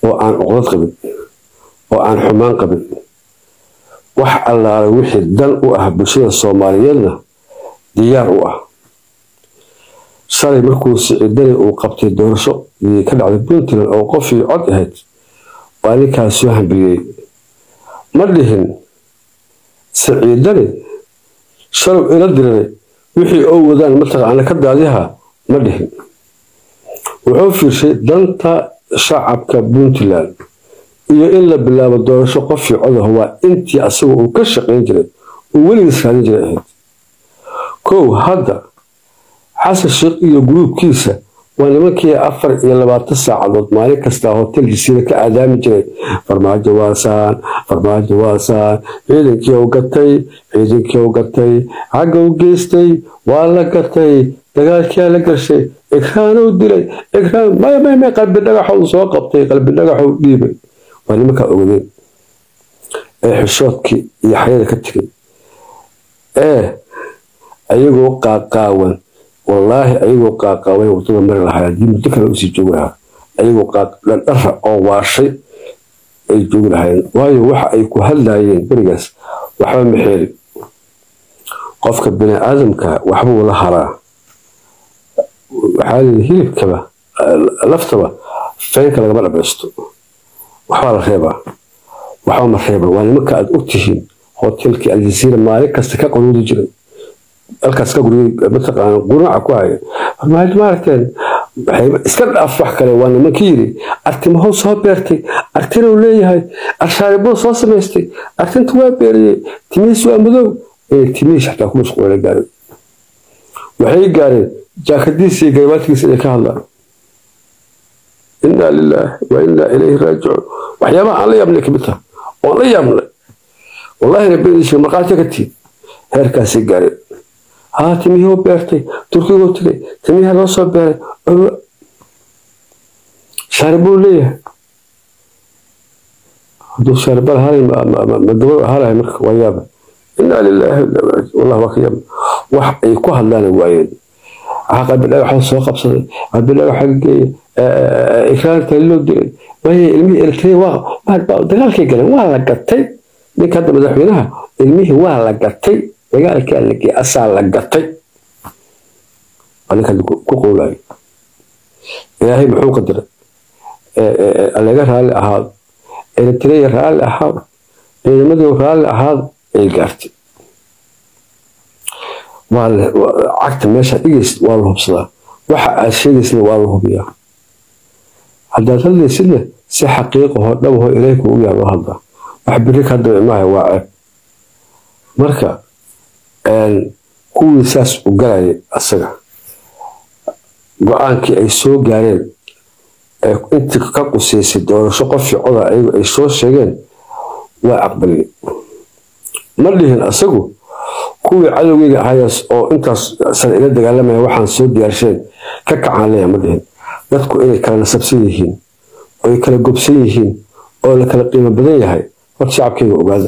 oo aan cuqdad qabin oo aan xumaan qabin wax allaala wixii dan u ah bulshada soomaaliyeedna diyaar u ah shalay markuu siciidani uu qabtay doorasho ka dhacday puntland oo qofii cod ahayd waa ninkaas soo hambiyey ma dhihin siciidani shalow ila diray wixii oo wadaan mataqaana ka daadiha ma dhihin wuxuu fiirshay danta shacabka puntland iyo in la bilaabo doorasho qofii codah waa intii asaga uu ka shaqayn jiray uu weligiis raadin jiray ahayd kow hadda xasan sheekh iyo gruubkiisa waa nimankii afar iyo labaatan saacadood maalin kasta hotel jasiira ka aadaami jiray farmaajo waasaan farmaajo waasaan ciidankii u gatay ciidankii u gatay xagga u geystay waa la gatay dagaalkiyaa la gashay ikraanuu dilay ikraan may may may qalbi dhagaxou soo qabtay qalbi dhagaxou dhiibay waa nimankaa ogadeen ee xishoodkii iyo xayada ka tegay ee ayagoo qaaqaawan wallaahi ayagoo qaaqaawan wadada mari lahaa haddii muddo kale usii joogi lahaa ayagoo dhara oo waashay ay joogi lahaayeen waayo waxa ay ku hadlaayeen berigaas waxba ma xeelin qofka bini aadamka waxbuu la haraa waxaa layidhi hilibkaba laftaba feenka lagama dhamaysto waxbaa la reebaa waxba ma reeba waa nimanka aad ogtihiin hotelkii aljasiira maalin kasta ka qaruudi jiray halkaas ka guriyay mataqaana quruuca ku haya farmaajo maaragteen iska dhaaf wax kale waa nimankii yidhi artimahow soo beertay artinuu leeyahay arshaaribuu soo samaystay artinta waa beeriyey timihiis waa madow inay timihiis xataa ku mashquula gaareen waxay gaareen jaakadiisa iyo garabaadkiisa inay ka hadlaan inaa lilaahi wa inaa ilayhi raajicuun waxyaabaha aan la yaabnay kamid taha oon la yaabnay wallahina beenisha markhaati ka tiin heerkaasay gaareen haa timihii beertay turkiguu tegay timiha loo soo beeray shaaribuu leeyahay hadduu shaaribal halay magabado halahay marka waa yaaba inaa lilaahi wallah waa ka yaaba wax ay ku hadlaana waayeen waxaa qalbi dhagaxoo soo qabsaday qalbi dhagaxa geeya ikraanta loo dilay waaye ilmihii eritrea waa dagaalkay galeen waa la gatay ninka hadda madaxweynaha ilmihii waa la gatay dagaalkaa la geeyay asaa la gatay waa ninka ku qowlayo ilaahay muxuu qadiray alaga raalli ahaado eritrea raalli ahaado ciidamadii raalli ahaado ay gaartay cagta meesha dhigaysid waa la hubsadaa waxa aad sheegaysna waa la hubiyaa haddaad hadlaysidna si xaqiiqahoo dhabahoo ilayku u yaa loo hadlaa wax biri ka daba imaha waa ceeb marka kuwii saas u galayay asaga go-aankii ay soo gaareen ee intii ka qusaysay doorasho qofii coda ayagu ay soo sheegeen waa aqbaliyey ma dhihin asagu kuwii cadowgeyga ahayaas oo intaas sana ila dagaalamaya waxaan soo diyaarsheen ka kacaan leeya ma dhihin dadku inay kala nasabsan yihiin oo ay kala gobsan yihiin oo la kala qiimo badan yahay horta shacabkeyga ogaada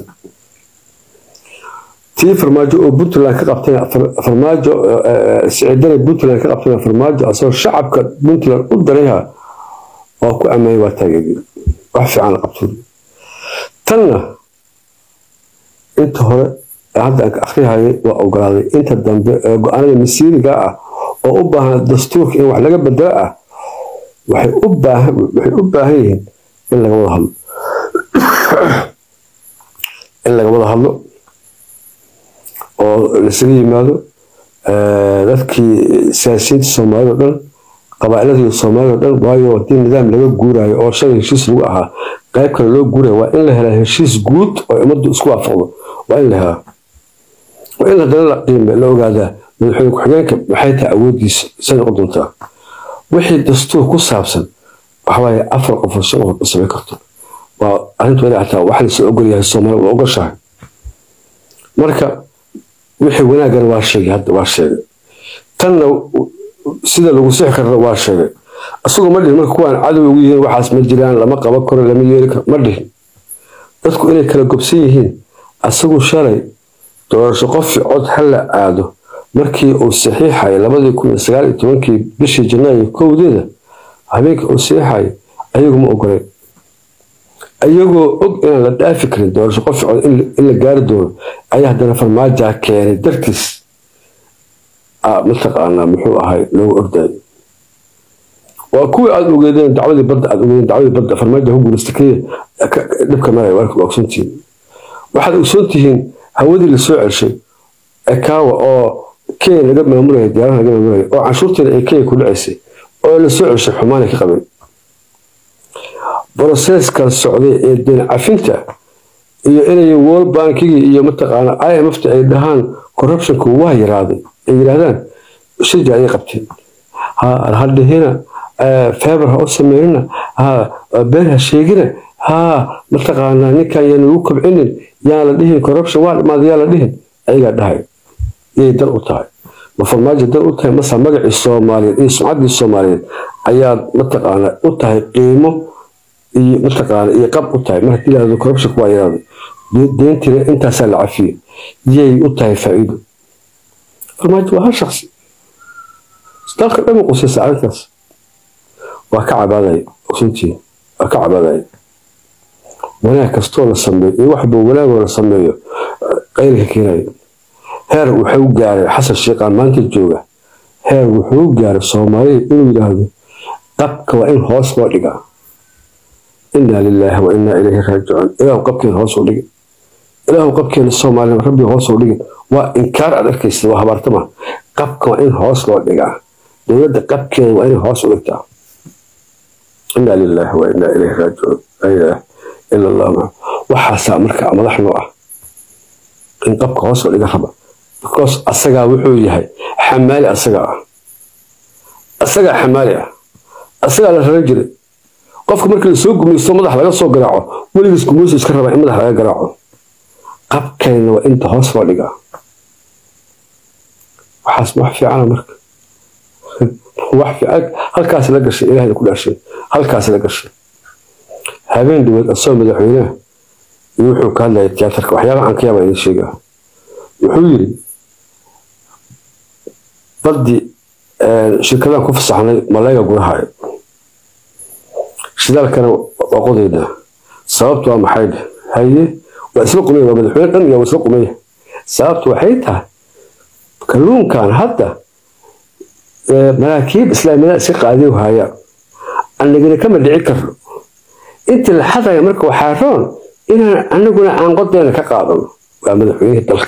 tii farmaajo oo puntland ka qabtay farmaajo siciidane puntland ka qabtay farmaajo asagoo shacabka puntland u darayha waa ku ammaanay waa taageegay wax fiican la qabto tanna inta hore hadda aan akhrihayay waa ogolaaday inta dambe ee go-aanada masiiriga ah oo u baahan dastuurka in wax laga bedelo ah waxay u baahan waxay u baahan yihiin in laga wada hadlo in laga wada hadlo oo laisaga yimaado dadkii siyaasiyiinta soomaalida o dhan qabaa'iladii soomaalida o dhan waayo haddii nidaam laga guurayo oo shalay heshiis lagu ahaa qayb kale loo guurayo waa in la helaa heshiis guud oo ummaddu isku waafaqdo waa in la helaa waa in haddana la qiime la ogaadaa madaxweyne ku-xigeenka maxay tahay awooddiisa say noqon doontaa wixii dastuur ku saabsan waxawaaye afar qof oo shan qof ma samayn karto waa arrintoodi xataa wax lasoo ogol yahay soomaali waa ogoshahay marka wixii wanaagana waa sheegay hadda waa sheegay tanna sida lagu sixi karna waa sheegay isagoo ma dhihin marka kuwaan cadow ugu yihiin waxaas ma jiraan lama qaban karo lama yeeli karo ma dhihin dadku inay kala gobsan yihiin asagu shalay doorasho qofii cod hala aado markii uu saxiixay labadii kun iyo sagaal iyo tobankii bishii janaayo kowdeeda habeenkii uu saxiixay ayagu ma ogoleen iyagoo og inaan la dhaafi karin doorasho qof socda in la gaari doono ayaa haddana farmaajaa keenay dartiis mataqaanaa muxuu ahay loogu ordayo waa kuwii aada ogeedeen dacwadii badda aada ogeedeen dacwadii badda farmaajo ku guulaysta keliya dhibka maraya waa ogsoontihiin waxaad ogsoontihiin hawadii lasoo celshay ekaawa oo kenya laga maamulaya diyaaraha laga maamulaya oo canshuurteeda ay kenya ku dhacaysay oo lasoo celshay xumaanay ka qabeen broseeskan socday ee deen cafinta iyo inay world bankigii iyo mataqaana i m fta ay dhahaan corruptionku waa yaraaday ay yidhaahdaan shija ayay qabteen hadhihina feber ha u sameynina been ha sheegina ha mataqaanaa ninkan yaan lagu kobcinin yaan la dhihin corruption waa dhamaada yaan la dhihin ayagaa dhahay yay dan u tahay ma farmaajo dan u tahay masa magacii soomaaliyeed iyo sumcaddii soomaaliyeed ayaad mataqaana u tahay qiimo iyo mataqaana iyo qab u tahay mar haddii lahado corruptionku waa yaraaday deentiina intaasaa la cafiyey yay u tahay faa'iido farmaajo waa hal shaksi dalka dhan u qusaysa arrintaas waa ka cabaadaya ogsuntiin waa ka cabaadaya wanaag kastoo la sameeyo iyo waxba wanaagoo la sameeyo qayrka keenayo heer wuxuu gaaray xasan sheekhaan maanta jooga heer wuxuu gaaray soomaalida inuu yidhaahdo qabka waa in hoos loo dhigaa inaa lilaahi wa inaa ilayhi raajicuun ilaahu qabkeena hoos u dhigin ilaahu qabkeena soomaaliya rabbi hoos u dhigin waa inkaar aad arkaysa waa habaartama qabka waa in hoos loo dhigaa dowladda qabkeeda waa inay hoos u dhigtaa inaa lilaahi wa inaa ilayhi raajicuun laa ilaaha ila allah waxaasaa marka madax noo ah in qabka hoos loo dhiga raba because asagaa wuxuu yahay xamaali asagaa ah asagaa xamaali ah asagaa la raran jiray qofka markii lasoo gumaysto madax laga soo garaaco weligiis gumaysto iska rabaa in madax laga garaaco qabkayna waa inta hoos loo dhigaa waxaas wax fiicana marka wax fiican halkaas la gashay ilaahay ku dhashay halkaas la gashay habeen dhaweed asoo madaxweynaha iyo wuxuu ka hadlayay tiyaatarka waxyaabaha aan ka yaaba idin sheegaa wuxuu yiri badii shirkadaan ku fasaxnay malayga gudahayo shidaalkana waa qodaynaa sababtu waa maxay haye waa isla qumaya waa madaxweyne dhan iyo waa isla qumaya sababtu waxay tahay kalluunkan hadda maraakiib islaamiyada iska qaadiyo haya anagina kama dhici karno intii la xadaya marka waxaa roon inaan anaguna aan qodeena ka qaadano waa madaxweynihii dalka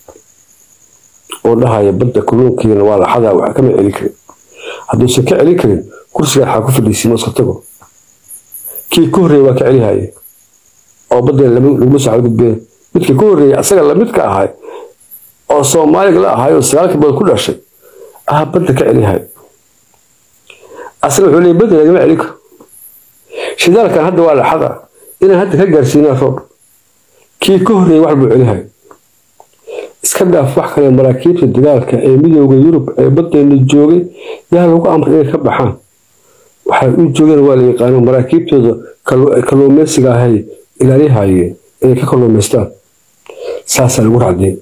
oo dhahaya badda kalluunkiina waa la xadaa wax kama celin karin hadduusan ka celin karin kursiga waxaa ku fadhiisiin iska tago kii ka horreeya waa ka celihaye oo baddeena laguma soo xadgudbeen midkii ka horreeya asaga lamidka ahay oo soomaaliga la ahay oo sagaalka badan ku dhashay ah badda ka celihaye asaga wuxuu leeyay badda lagama celin karo shidaalkan hadda waa la xadaa inaan hadda ka gaarsiinaa roob kii ka horreeyay wax buu celihaye iska dhaaf wax kale maraakiibta dagaalka ee midooda yurub ee baddeena joogay yaa lagu amray inay ka baxaan waxay u joogeen waa la yaqaano maraakiibtooda kalluumeysiga ahay ilaalihayeen inay ka kalluumaystaan saasaa lagu racdiyey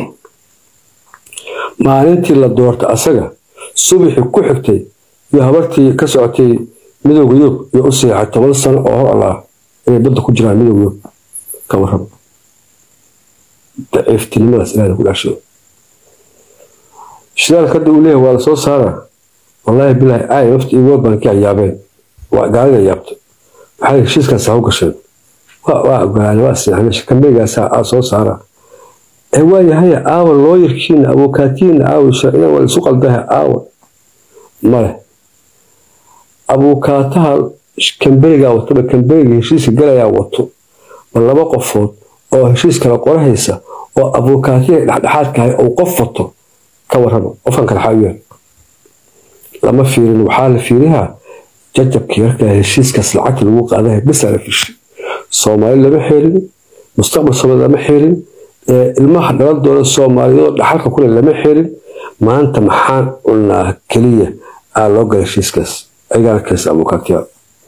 maalintii la doorta asaga subaxii ku xigtay iyo habartii ka socotay midooda yurub iyo u seexay toban sano oo hor allah inay badda ku jiraan midooda yurub ka warraba daciiftinimadaas ilaah ku dhashay shidaalka hadda uu leeyahay waa lasoo saaraa wallaahi bilaahi ay wafti iyo world bank yaabeen waa gaalida yaabta waxay heshiiskaas ha u gasheen waa ogolaanay waa seexnay kambeygaasaa aa soo saaraa ee waayahaya aawa looyarkiina abuukaatiina aawa sharciya waa isu qaldaha aawa male abuukaataha kamberigaa wataba kamberiga heshiiska galayaa wato ma laba qofood oo heshiis kala qorahaysa oo abuukaatiga dhexdhexaadkahay ou qof wato ka warraba qofkan kale xaawiyaan lama fiirin waxaa la fiirihaa jajabkii markaa heshiiskaas lacagta lagu qaadahay bisaa la fiirshay soomaali lama xeelin mustaqbal soomaali lama xeelin ilmaha dhalan doona soomaaliyadoo dhaxalka kule lama xeelin maanta maxaan cunaa keliya aa loo galay heshiiskaas ayagaana keensa abuukaatiya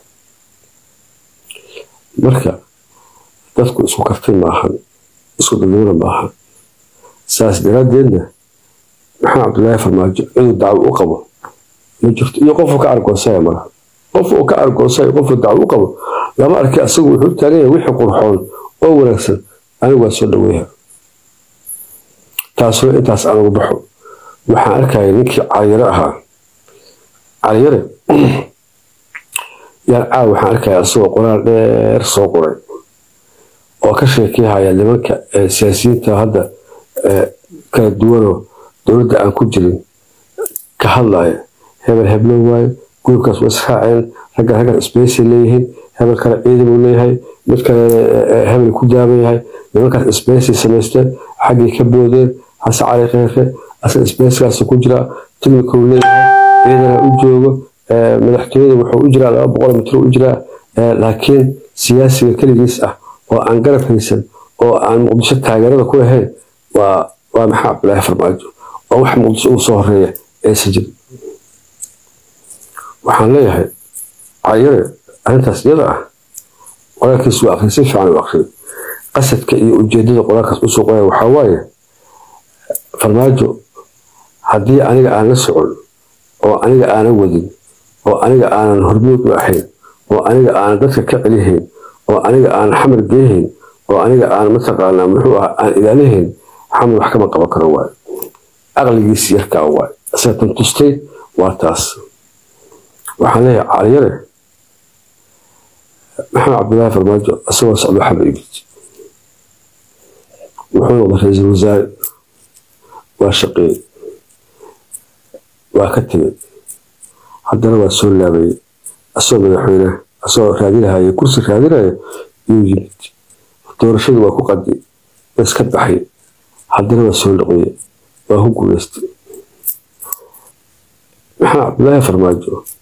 marka dadku isku karti maahan isku dadweyne maahan saas daraadeedna maxamed cabdulaahi farmaajo inuu dacwo u qabo ma jirto iyo qofuu ka argoosaya malaha qof uu ka argoosaya qofuu dacwo u qabo lama arki asagu wuxuu taagan yahay wixii qurxoon oo wanaagsan anigu waa soo dhaweeya taasuna intaas aan ugu baxo waxaan arkaya ninkii caliyare ahaa caliyare yaan caaw waxaan arkaya asagoo qoraal dheer soo qoray oo ka sheekeyhaya nimanka siyaasiyiinta hadda kala duwanoo dowladda aan ku jirin ka hadlaya hebel heblo waayo guurkaas waa israaceen ragga raggan sbacey leeyihiin hebel kale ciidan uu leeyahay mid kale hebel ku daaban yahay nimankaas sbacey samaysteen xaggay ka boodeen hase cali kheefe asaga sbacekaas ku jira timika uu leeyahay ciidana u joogo madaxtooyada wuxuu u jiraa laba boqol mitir u jiraa laakiin siyaasiga keligiis ah oo aan garab haysan oo aan muqdisho taageerada ku lahayn waa waa maxaa cabdulaahi farmaajo oo wax muqdisho ugu soo horeeya aysan jirin waxaan leeyahay cayare arrintaas iyada ah qoraalkiis waa akri si fiican u akri qasadka iyo ujeedada qoraalkaas usoo qoraya waxaa waaye farmaajo haddii aniga aan la socon oo aniga aanan wadin oo aniga aanan hormuud u ahayn oo aniga aanan dadka ka celihayn oo aniga aanan xamar geehayn oo aniga aanan mataqaanaa muxuu ah aan ilaalihayn xamar wax kama qaban karo waaye aqligiis yarkaa waaye isaga tan tustay waa taas waxaan leeyahay caliyare maxamed cabdulaahi farmaajo isagoo socdo xamar imid wuxuu noqday ra-iisul wasaare waa shaqeey waa ka tegey haddana waa soo laabayey asagoo madaxweyne asagoo raadinahaya kursi raadinaya yuu yimid doorashadii waa ku qadi waa iska baxay haddana waa soo noqdey waa ku guuleystay maxamed cabdulaahi farmaajo